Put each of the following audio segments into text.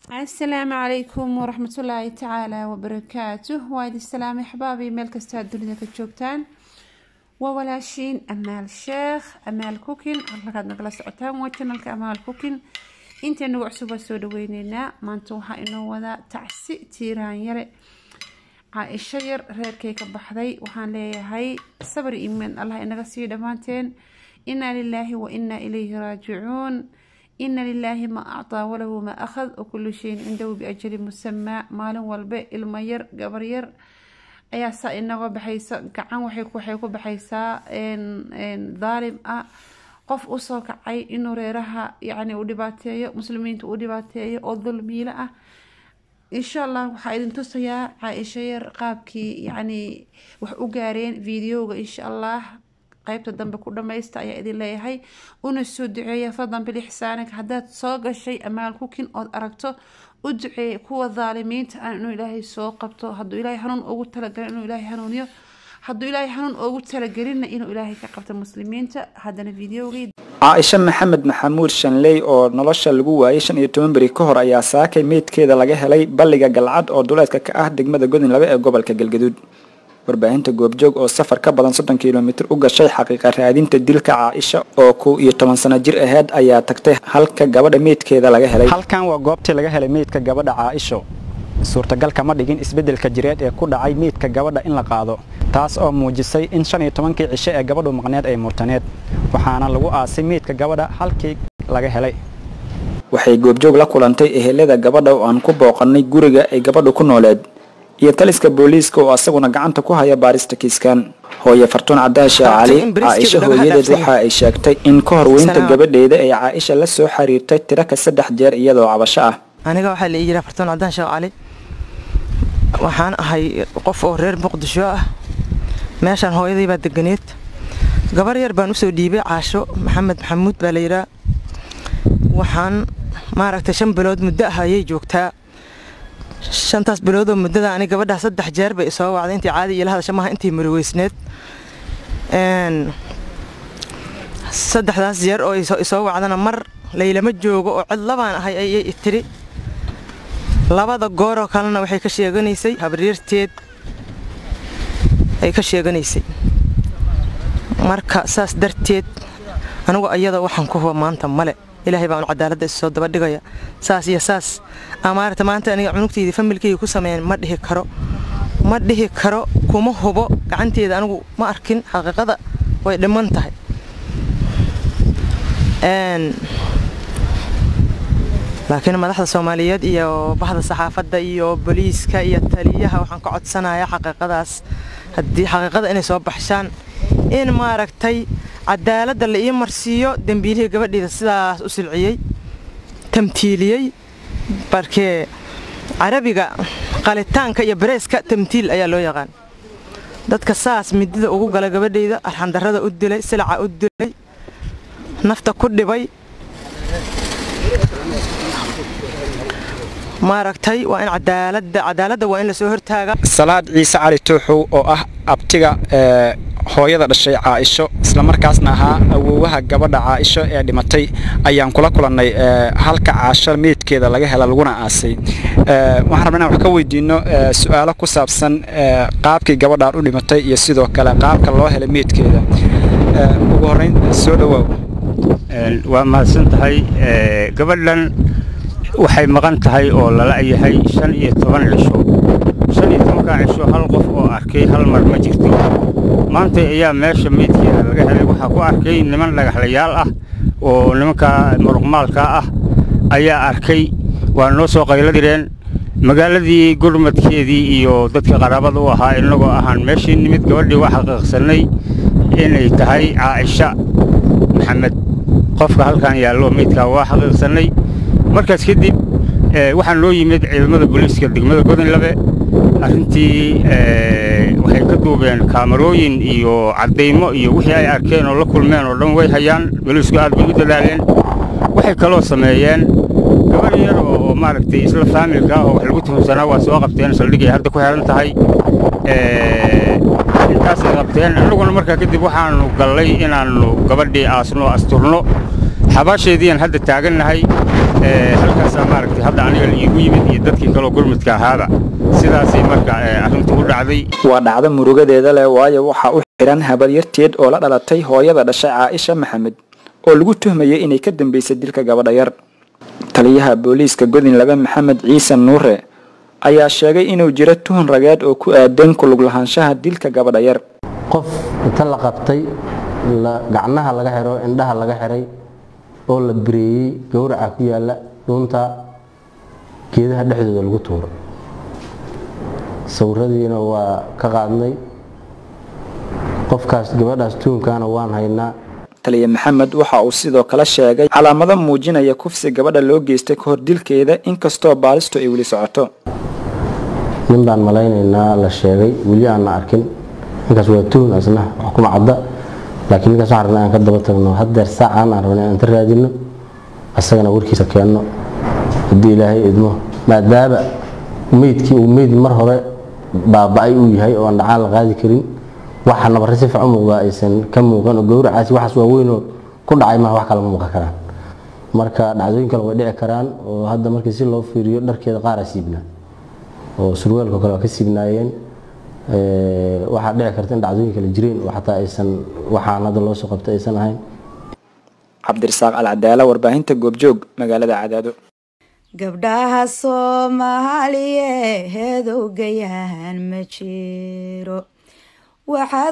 asalaamu calaykum waraxmatullaahi tacaala wabarakaatuh waa idin salaamay axbaabii meel kastaa dunida ka joogtaan waa walaashiin amaal sheekh amaal kukin halkaad nagala socotaan waa janalka amaal kukin intaynagu cusub waa soo dhaweyneynaa maanta waxaa inoo wadaa tacsi tiiraan yare caa-isho yar reerkay ka baxday waxaan leeyahay sabri imaan allah inaga sii dhammaanteen inaa lilaahi wa inaa ilayhi raajicuun ina lilaahi maa actaa walahu maa akhad wakulu shayin cindahu biajali musamaa maalin walbe ilmo yar gabar yar ayaa saa inaga baxaysa gacan waxay ku baxaysaa daalim ah qof usoo kacay inuu reeraha yani uu dhibaateeyo muslimiinta uu dhibaateeyo oo dulmiilo ah insha allah waxaa idin tusayaa caa-isho yar qaabkii yani wax u gaareen videoga insha allah qaybta dambe ku dhamaysta ayaa idin leeyahay una soo duceeya fadlan bilixsaanig haddaad soo gashay amaal kukin ood aragto u duceeya kuwa daalimiinta ah inuu ilaahay soo qabto hadduu ilaahay hanuun ugu talagalin inuu ilaahay hanuuniyo hadduu ilaahay hanuun ugu talagelinna inuu ilaahay ka qabto muslimiinta haddana videogii caaisha maxamed maxamuud shanley oo nolosha lagu waayay shan iyo toban beri ka hor ayaa saakay meydkeeda laga helay balliga galcad oo duleedka ka ah degmada godin labe ee gobolka galgaduud warbaahinta goobjoog oo safar ka badan soddon kilomitir u gashay xaqiiqa raadinta dilka caaisha oo kow iyo toban sano jir aheyd ayaa tagtay halka gabadha meydkeeda laga helay halkan waa goobtii laga helay meydka gabadha caaisho suurtagal kama dhigin isbeddelka jireed ee ku dhacay meydka gabadha in la qaado taas oo muujisay in shan iyo tobankii cisho ee gabadhu maqneed ay murtaneed waxaana lagu aasay meydka gabadha halkii laga helay waxay goobjoog la kulantay ehelada gabadha oo aan ku booqannay guriga ay gabadhu ku nooleed iyo taliska booliiska oo asaguna gacanta ku haya baarista kiiskan hooye fartuun cadaashe cali caaisha hooyadeed waxa ay sheegtay in ka hor weynta gabadheeda ay caaisha la soo xiriirtay tiro ka saddex jeer iyadoo cabasho ah aniga waxaa la ii jiraa fartuun cadaan sheekh cali waxaan ahay qof oo reer muqdisho ah meeshaan hooyaday baa deganeed gabar yar baan usoo dhiibay caasho maxamed maxamuud baa la yidhaa waxaan maaragtay shan bilood muddo ah ayay joogtaa shantaas biloodoo muddada ani gabadhaa saddex jeer bay isoo wacday intii caadi iyo la hadasha maaha intii maroweysneed saddexdaas jeer oo isoo wacdana mar laylama joogo oo cid labaan ahay ayay tiri labada gooroo kalena waxay ka sheeganaysay habaryarteed ay ka sheeganaysay marka saas darteed anigu ayada waxaan ku huba maanta male ilaahay baan cadaaladda issoo daba dhigaya saas iyo saas amaarata maanta aniga cunugtayda familkayga ku sameeyeen ma dhihi karo ma dhihi karo kuma hubo gacanteeda anigu ma arkin xaqiiqada way dhiman tahay laakiin madaxda soomaaliyeed iyo bahda saxaafadda iyo booliiska iyo taliyaha waxaan ka codsanayaa xaqiiqadaas haddii xaqiiqada inay soo baxshaan in maaragtay cadaaladda la ii marsiiyo dembiilihii gabadheeda sidaas u silciyey tamtiiliyey barkee carabiga qalitaanka iyo bareeska tamtiil ayaa loo yaqaan dadka saas midida ugu gala gabadheyda arxandarrada u dilay silaca u dilay nafta ku dhibay maaragtay waa in cadaaladda cadaaladda waa in lasoo hortaaga salaad ciise cali tuuxow oo ah abtiga hooyada dhashay caaisho islamarkaasna ahaa awoowaha gabadha caaisho ee dhimatay ayaan kula kulannay halka caasho meydkeeda laga hela laguna aasay waxaan rabna inaan wax ka weydiino su-aalo ku saabsan qaabkii gabadhaan u dhimatay iyo sidoo kale qaabka loo helay meydkeeda ugu horrayn soo dhowaaw waa mahadsan tahay gabadhan waxay maqan tahay oo lala yahay shan iyo toban cisho shan iyo tobankaa cisho hal qof oo arkay hal mar ma jirto maanta ayaa meesha meydkeeda laga helay waxaa ku arkay niman dhagaxlayaal ah oo nimankaa muruqmaalkaa ah ayaa arkay waa noo soo qaylo direen magaaladii gurmadkeedii iyo dadka qaraabada u ahaa innagoo ahaan meeshii nimid gabadhii waa xaqiiqsannay inay tahay caaisha maxamed qofka halkan yaallo meydkaa waa xaqiiqsannay markaas kadib waxaa noo yimid ciidamada booliiska degmada godinlabe arrintii waxay ka duubeen kaamarooyin iyo caddaymo iyo wixii ay arkeen oo la kulmeen oo dhan way hayaan booliisku aad bay u dadaaleen waxay kaloo sameeyeen gabar yar oo maaragtay isla faamilka ah oo wax lagu tuhunsanaa waa soo qabteen saldhigay hadda ku xihan tahay intaasay qabteen annaguna markaa kadib waxaannu gallay inaannu gabadhii aasno asturno xabaasheediian hadda taagannahay halkaasaa maaragtay hadda aniga iigu yimid iyo dadkii kaloo gurmudka ahaaba sidaasay marka arrintu u dhacday waa dhacdo murugadeeda leh waayo waxaa u xihan habaryarteed oo la dhalatay hooyada dhashay caaisha maxamed oo lagu tuhmayay inay ka dambeysay dilka gabadha yar taliyaha booliiska godin laba maxamed ciise nuure ayaa sheegay inuu jiro tuhun rageed oo ku aadan kulug lahaanshaha dilka gabadha yar qof inta la qabtay gacnaha laga xiro indhaha laga xiray oo la bireeyey gowraca ku yaala dhuunta geedaha dhexdooda lagu tuuro sawiradiina waa ka qaadnay qofkaas gabadhaas tuunkaana waan haynaa taliya maxamed waxa uu sidoo kale sheegay calaamado muujinaya kufsi gabadha loo geystay ka hor dilkeeda inkastoo baalistu ay weli socoto nin baan malaynaynaa la sheegay weli aanna arkin ninkaas waa tuun asna wax kuma cadda laakiin ninkaas waxaan rabnaa aan ka daba tagno haddeer saacaan aan rabnay aan ta raadino asagana warkiisa keenno haddii ilaahay idmo maadaama meydkii uu meyd mar hore baaba-ay uu yahay oo aan dhacaan la qaadi karin waxa nabarre si fiican muuqdaa aysan ka muuqan oo gowracaasi waxaas waaweynoo ku dhacay maha wax kale ma muuqan karaan marka dhacdooyin kale way dhici karaan oo hadda markii si loo fiiriyo dharkeeda qaara siibnaa oo surweelka kale waa ka siibnaayeen waxaa dhici karta in dhacdooyin kale jireen oo xataa aysan waxaan hadda loo soo qabtay aysan ahayn cabdirasaaq alcadaala warbaahinta goobjoog magaalada cadaado gabdhaha soomaaliyeed ogayahan ma jiro waxaad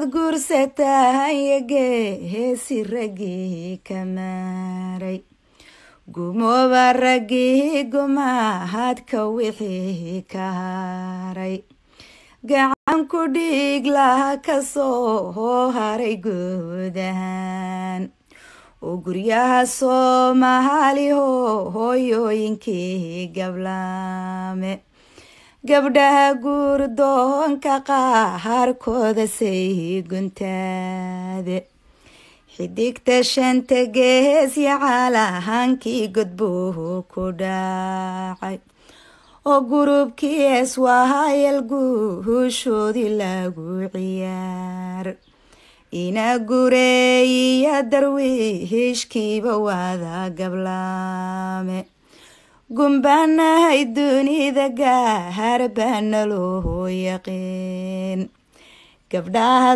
guursataa heesi raggii ka maaray gumooba raggii gumahadka wixii ka haray gacan ku dhiig laha kasoo hoo haray guud ahaan oo guryaha soomaali ho hooyooyinkii gablaame gabdhaha guurdoonka qaharkooda say guntaade xidigta shanta geesya calahankii godbuu ku dhacay oo gurubkii eswahayal guushoodii lagu ciyaar ina gureeyiya darwiishkiiba waada gablaame gumbaanahay dunida gaahar baana loo yaqiin gabdhaha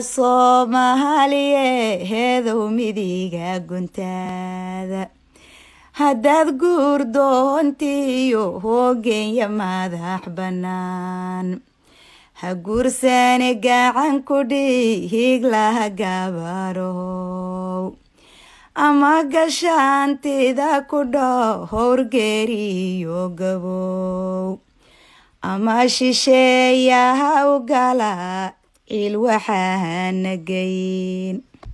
soomaaliyeedow midiga guntaada haddaad guur doontiiyo hoogeenya madax bannaan ha guursane gacan ku dhiig laha gabarow ama gashaantida ku dhowr geeriyo gabow ama shisheeyaha u gala ciil waxaana geyn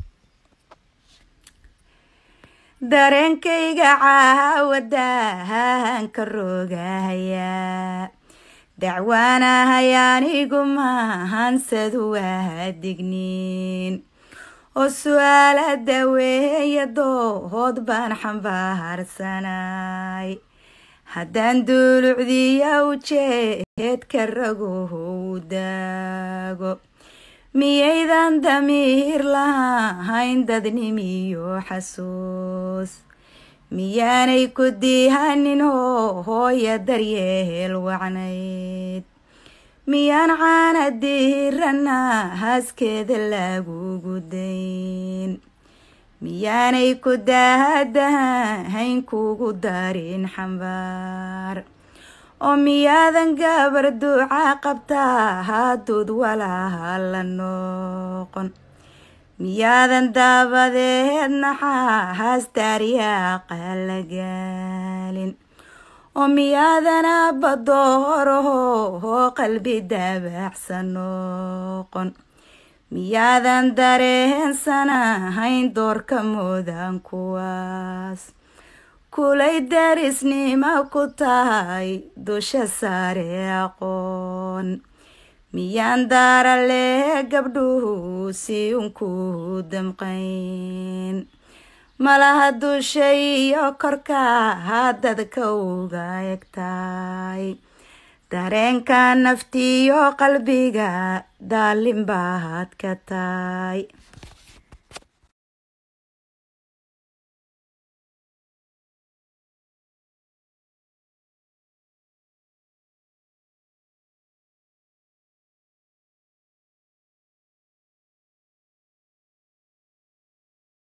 dareenkayga caawadahan ka rogahayaa dacwaanahay anigu mahansadu waa digniin oo su-aala daweeya doohood baan xambaarsanay haddaan duulucdiya ujeedka ragow daago miyaydan damiir lahayn dadnimiyo xasuus miyaanay ku diihanin hooya daryeel wacnayd miyaan caana diirana haaskeeda lagugu dayn miyaanay ku daahadahayn kugu darin xambaar oo miyaadan gabar duuca qabtaa haduud walaha la noqon miyaadan daabadeed naxaa haastaariyaaqa la gaalin oo miyaadan abadooroho hoo qalbi daabacsan noqon miyaadan dareensanahayn doorka mudan kuwaas kulay darisnima ku tahay dusha saare aqoon miyaan daara lee gabdhuhu si unku damqayn malaha dusha iyo korka hadadka uga egtahay dareenka naftiyo qalbiga daalin baad ka tahay